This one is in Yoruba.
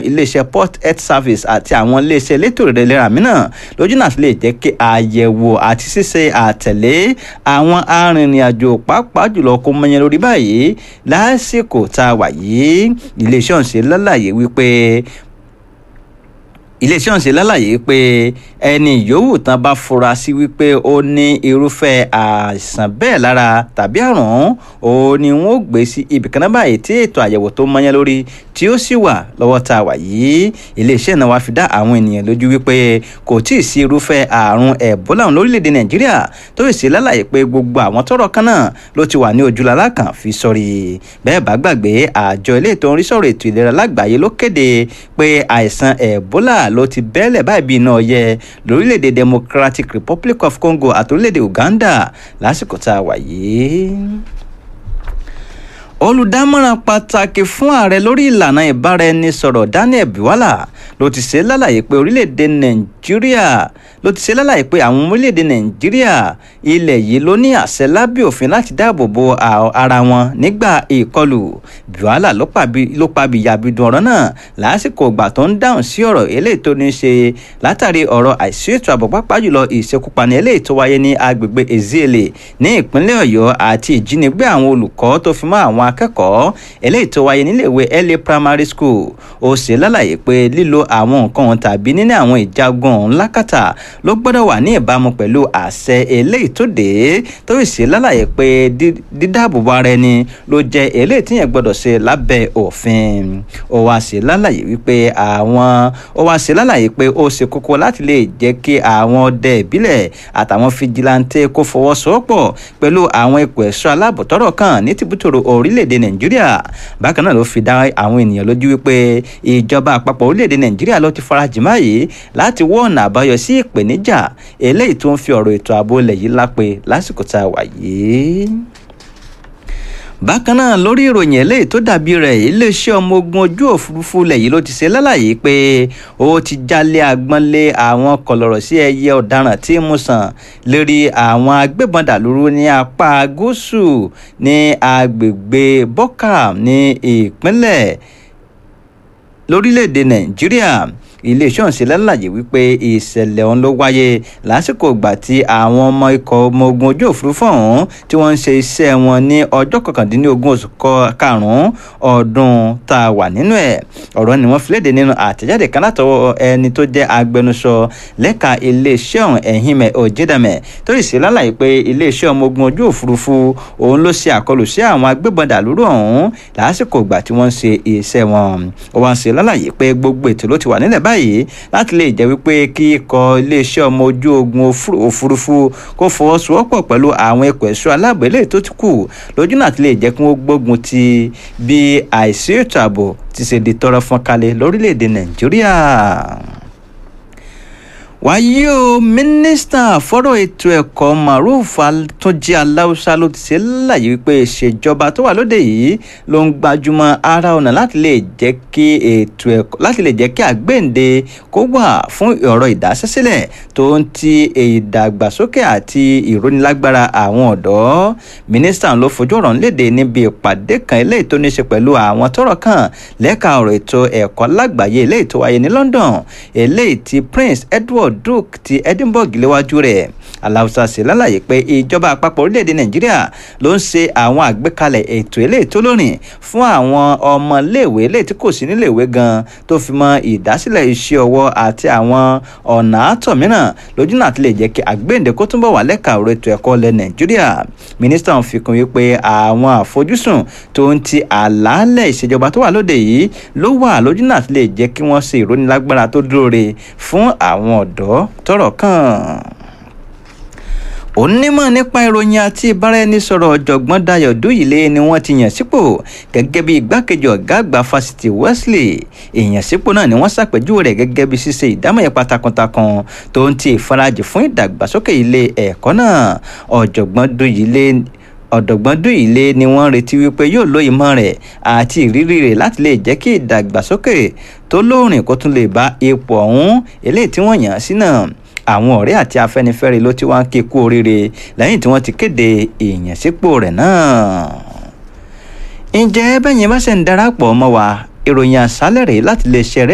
iléeṣẹ́ port health service àti àwọn iléeṣẹ́ elétò ìlera mìíràn lójú náà lè jẹ́ kí àyẹ̀wò àti ṣíṣe àtẹ̀lé àwọn arìnrìn-àjò pàápàá jùlọ kó mọyán lórí báyìí lásìkò tá a wà yìí iléeṣẹ́ ọ̀hún ṣe lálàyé wípé iléeṣẹ́ ọ̀hún ṣe lálàyé pé ẹni yòówù tán bá fura sí wípé ó ní irúfẹ́ àìsàn bẹ́ẹ̀ lára tàbí àrùn ó ní wọ́n ó gbé sí ibì kan náà báyìí tí ètò àyẹ̀wò tó mọ́yán lórí tí ó sì wà lọ́wọ́ tá a wà yìí iléeṣẹ́ náà wá fi dá àwọn ènìyàn lójú wípé kò tí ì sí irúfẹ́ àrùn ẹ̀bólà lórílẹ̀‐èdè nàìjíríà tó sì ṣe lálàyé pé gbogbo àwọn tọ́rọ̀ kan náà ló ti wà ní ojúlálá kan fi sọrí bẹ́ẹ̀ bá gbàgbé àjọ ilé ètò oríṣọ̀rọ̀ ètò ìlera lágbàáyé ló kéde pé àìsàn ẹ̀bólà ló ti bẹ́ẹ̀lẹ̀ báyìí bí iná ọyẹ lórílẹ̀‐èdè democratic republic of congo àti orílẹ̀‐èdè uganda lásìkò tá a wà yìí olùdámọ̀ràn pàtàkì fún ààrẹ lórí ìlànà ìbáraẹnisọ̀rọ̀ daniel buwala ló ti ṣe lálàyé pé orílẹ̀-èdè nàìjíríà ló ti ṣe lálàyé pé àwọn orílẹ̀-èdè nàìjíríà ilẹ̀ yìí ló ní àṣẹ lábẹ́ òfin láti dáàbò bo ara wọn nígbà ìkọlù buwala ló pàbí yàbídùn ọ̀rọ̀ náà lásìkò ìgbà tó ń dáhùn sí ọ̀rọ̀ eléyìí tó ní ṣe látàrí ọ̀rọ̀ àìsí ètò ààbò pápá jùlọ ìṣekúpani eléyìí tó wáyé ní agbègbè ezeele ní ìpínlẹ̀ ọ̀yọ́ àti ìjínigbé àwọn olùkọ́ tó fi mọ́ àwọn akẹ́kọ̀ọ́ eléyìí tó wáyé níléèwé la primary school ó ṣe lálàyé pé lílo àwọn nǹkan tàbí níní àwọn ìjagun ńlákàtà ló gbọ́dọ̀ wà ní ìbámu pẹ̀lú àṣẹ eléyìí tó dé tó sì ṣe lálàyé pé dídáàbòbò ara ẹni ló jẹ́ eléyìí tíyẹn gbọ́dọ̀ ṣe lábẹ́ òfin ó wá ṣe lálàyé wípé àwọn ó wá ṣe lálàyé pé ó ṣe kókó láti lè jẹ́ kí àwọn ọdẹ ìbílẹ̀ àtàwọn fijilantẹ́ kó fọwọ́sowọ́pọ̀ pẹ̀lú àwọn ipò ẹ̀ṣọ́ aláàbòtọ́rọ̀ kan ní tìbútòrò orílẹ̀-èdè nàìjíríà bákan náà ló fi dá àwọn ènìyàn lójú wípé ìjọba àpapọ̀ orílẹ̀-èdè nàìjíríà ló ti farajìn báyìí láti wọ́ ọ̀nà àbáyọ sí ìpèníjà eléyìí tó ń fi ọ̀rọ̀ ètò ààbò ilẹ̀ yìí lápè lásìkò tá a wà yìí bákan náà lórí ìròyìn eléyìí tó dàbí rẹ̀ iléeṣẹ́ ọmọ ogun ojú òfurufú ilẹ̀ yìí ló ti ṣe lálàyé pé ó ti jálé agbọ́nlé àwọn kọlọ̀rọ̀ sí ẹyẹ ọ̀daràn tí mú sàn lórí àwọn agbébọn dàlúrú ní apá gúúsù ní agbègbè bọ́kà ní ìpínlẹ̀ lórílẹ̀‐èdè nàìjíríà iléeṣẹ́ ọ̀hún ṣe lálàyé wípé ìṣẹ̀lẹ̀ ọ̀hún ló wáyé lásìkò ìgbà tí àwọn ọmọ ikọ̀ ọmọ ogun ojú òfurufú ọ̀hún tí wọ́n ń ṣe iṣẹ́ wọn ní ọjọ́ kọkàndínlógún oṣù karùn-ún ọdún tá a wà nínú ẹ̀ ọ̀rọ̀ ni wọ́n fi léde nínú àtẹ̀jáde kan látọwọ́ ẹni tó jẹ́ agbẹnusọ lẹ́ka iléeṣẹ́ ọ̀hún ẹ̀hìnmẹ̀ òjìdàmẹ̀ tó sì ṣe lálàyé pé iléeṣẹ́ ọmọ ogun ojú òfurufú òun ló ṣe àkọlù sí àwọn agbébọn dàlúrú ọ̀hún lásìkò ìgbà tí wọ́n ń ṣe iṣẹ́ wọn ó wá ń ṣe lálàyé pé gbogbo ètò ló ti wà nílẹ̀ báyìí báyìí láti lè jẹ́ wípé kí ikọ̀ iléeṣẹ́ ọmọ ojú ogun òfurufú kó fọwọ́sowọ́pọ̀ pẹ̀lú àwọn ẹ̀kọ́ ẹ̀ṣọ́ aláàbò eléyìí tó ti kù lójú náà ti lè jẹ́ kí wọ́n gbógun ti bí àìsí ètò ààbò ti ṣe di tọrọ fọ́n kalẹ̀ lórílẹ̀‐èdè nàìjíríà wáyé o mínísítà fọ́rọ̀ ètò ẹ̀kọ́ maruf túnjí aláùsá ló ti ṣe láàyè wípé ìṣèjọba tó wà lóde yìí ló ń gbajúmọ̀ ara ọ̀nà láti lè jẹ́ kí ètò ẹ̀kọ́ láti lè jẹ́ kí àgbéǹde kó wà fún ọ̀rọ̀ ìdásẹ́sílẹ̀ tó ń ti ìdàgbàsókè àti ìrónilágbára àwọn ọ̀dọ́ mínísítà ló fojú ọ̀rọ̀ léde níbi ìpàdé kan eléyìí tó ní ṣe pẹ̀lú àwọn tọ́rọ̀ kàn lẹ́ka ọ̀rọ̀ ètò ẹ̀kọ́ lágbàáyé eléyìí tó wáyé ní London eléyìí ti Prince Edward Duke ti Edinburgh léwájú rẹ̀ aláùsá ṣe lálàyé pé ìjọba àpapọ̀ orílẹ̀-èdè Nàìjíríà ló ń ṣe àwọn àgbékalẹ̀ ètò eléyìí tó lórin fún àwọn ọmọléèwé eléyìí tí kò sí níléèwé gan tó fi mọ ìdásílẹ̀ iṣẹ́ ọwọ́ àti àwọn ọ̀nà àtọ̀ mìíràn lójú náà ti lè jẹ́ kí àgbéǹde kó túnbọ̀ wà lẹ́ka ọ̀rọ̀ ètò ẹ̀kọ́ ilẹ̀ Nàìjíríà mínísítà ń fi kún wípé àwọn àfojúsùn tó ń ti àlàálẹ̀ ìṣèjọba tó wà lóde yìí ló wà lójú náà ti lè jẹ́ kí wọ́n ṣe ìrónilágbára tó dúró re fún àwọn ọ̀dọ́ tọ́rọ̀ kàn onímọ̀ nípa ìròyìn àti ìbáraẹnisọ̀rọ̀ ọ̀jọ̀gbọ́n Dayọ̀ Dúyìlé ni wọ́n ti yàn sípò gẹ́gẹ́ bí igbákejì ọ̀gá àgbà fásitì Wesley ìyànsípò náà ni wọ́n ṣàpèjúwe rẹ̀ gẹ́gẹ́ bí ṣíṣe ìdámọ̀yẹ takuntakun tó ń ti ìfarajì fún ìdàgbàsókè ilé ẹ̀kọ́ náà ọ̀jọ̀gbọ́n Dúyìlé ọ̀dọ̀gbọ́n Dúyìlé ni wọ́n retí wípé yóò lo ìmọ̀ rẹ̀ àti ìrírí rẹ̀ láti lè jẹ́ kí ìdàgbàsókè tó lóòrìn kó tún lè bá ipò ọ̀hún eléyìí tí wọ́n yàn án sí náà àwọn ọ̀rẹ́ àti afẹ́nifẹ́re ló ti wá ń ké kú oríire lẹ́yìn tí wọ́n ti kéde ìyànsípò rẹ̀ náà. ǹjẹ́ bẹ́yìn bá ṣe ń darapọ̀ mọ́ wa ìròyìn àṣálẹ̀ rèé láti lè ṣe